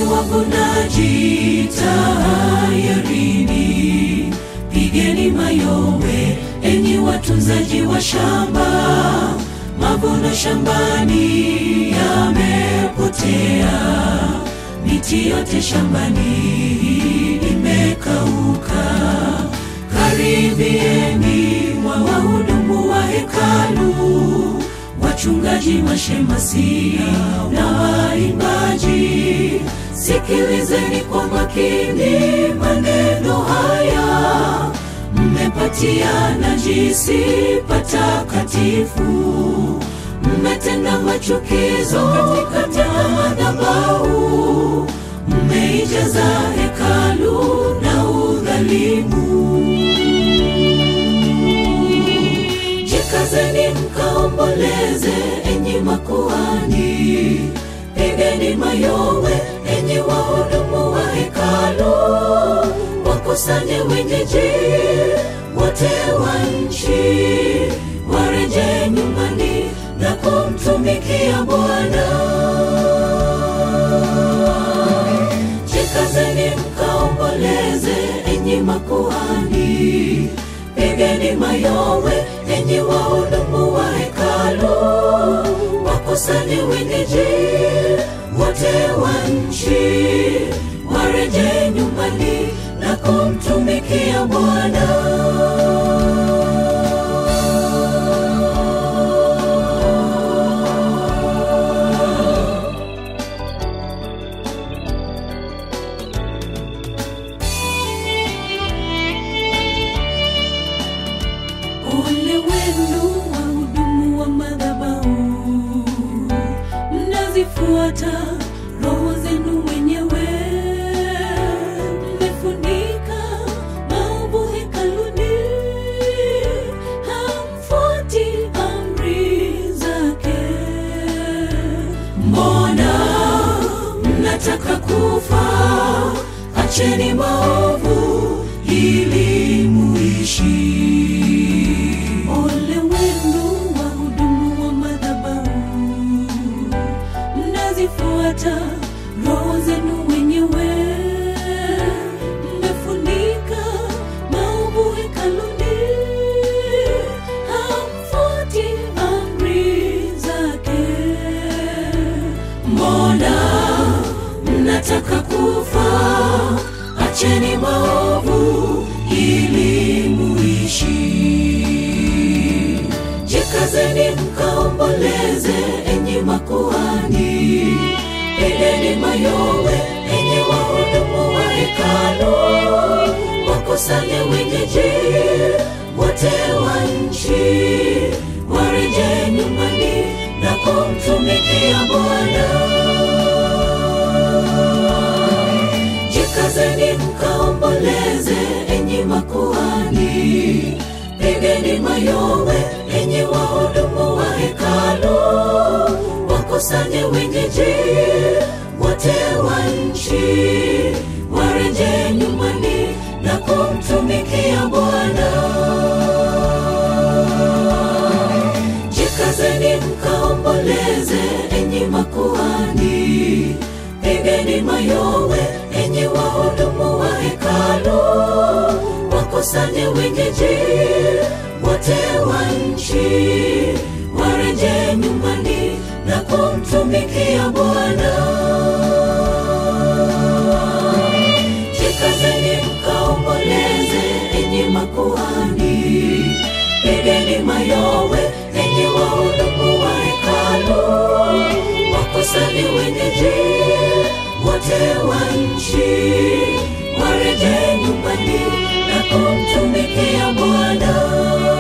wavunaji tahayarini, pigeni mayowe enyi watunzaji wa shamba, mavuno shambani yamepotea, miti yote shambani imekauka. Karibieni mwa wahudumu wa hekalu, wachungaji, mashemasi na waimbaji, sikilizeni kwa makini maneno haya, mmepatia najisi patakatifu, mmetenda machukizo katika madhabahu, mmeijaza hekalu na udhalimu. Jikazeni mkaomboleze, enyi makuhani, pigeni mayowe, enyi wahudumu wa hekalu, wakusanye wenyeji wote wa nchi, wareje nyumbani na kumtumikia Bwana. Jikazeni mkaomboleze, enyi makuhani, pigeni mayowe, enyi wahudumu wa hekalu, wakusanye wenyeji wote wa nchi, wareje nyumbani na kumtumikia Bwana. Ole wenu wahudumu wa madhabahu, mnazifuata roho zenu wenyewe, mmefunika maovu hekaluni, hamfuati amri zake. Mbona mnataka kufa? Acheni maovu ili muishi. Ole wenu wahudumu wa madhabahu, mnazifuata roho zenu wenyewe, mmefunika maovu hekaluni, hamfuati amri zake. Mbona mnataka kufa? Acheni maovu ili muishi. Jikazeni mkaomboleze, enyi makuhani, pigeni mayowe, enyi wahudumu wa hekalu, wakusanye wenyeji wote wa nchi, wareje nyumbani na kumtumikia Bwana. Jikazeni mkaomboleze, enyi makuhani, pigeni mayowe, enyi wahudumu wa hekalu, wakusanye wenyeji wote wa nchi, wareje nyumbani na kumtumikia Bwana. Jikazeni mkaomboleze, enyi makuhani, pigeni mayowe, enyi wahudumu wa hekalu, wakusanye wenyeji wote wa nchi, wareje nyumbani na kumtumikia Bwana. Jikazeni mkaomboleze, enyi makuhani, pigeni mayowe, enyi wahudumu wa hekalu, wakusanye wenyeji wote wa nchi, wareje nyumbani na kumtumikia Bwana.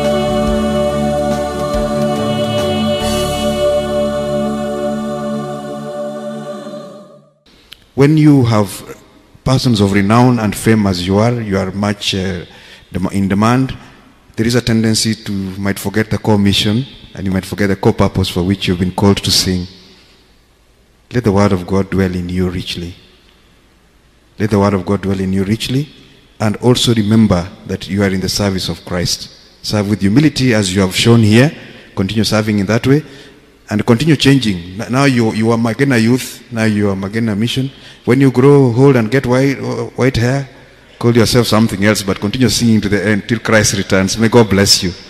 When you have persons of renown and fame as you are, you are much uh, dem- in demand. There is a tendency to you might forget the core mission and you might forget the core purpose for which you've been called to sing. Let the word of God dwell in you richly. Let the word of God dwell in you richly. And also remember that you are in the service of Christ. Serve with humility as you have shown here. Continue serving in that way. and continue changing. N- Now you, you are Magena youth, now you are Magena mission. When you grow old and get white, uh, white hair, call yourself something else, but continue singing to the end till Christ returns. May God bless you.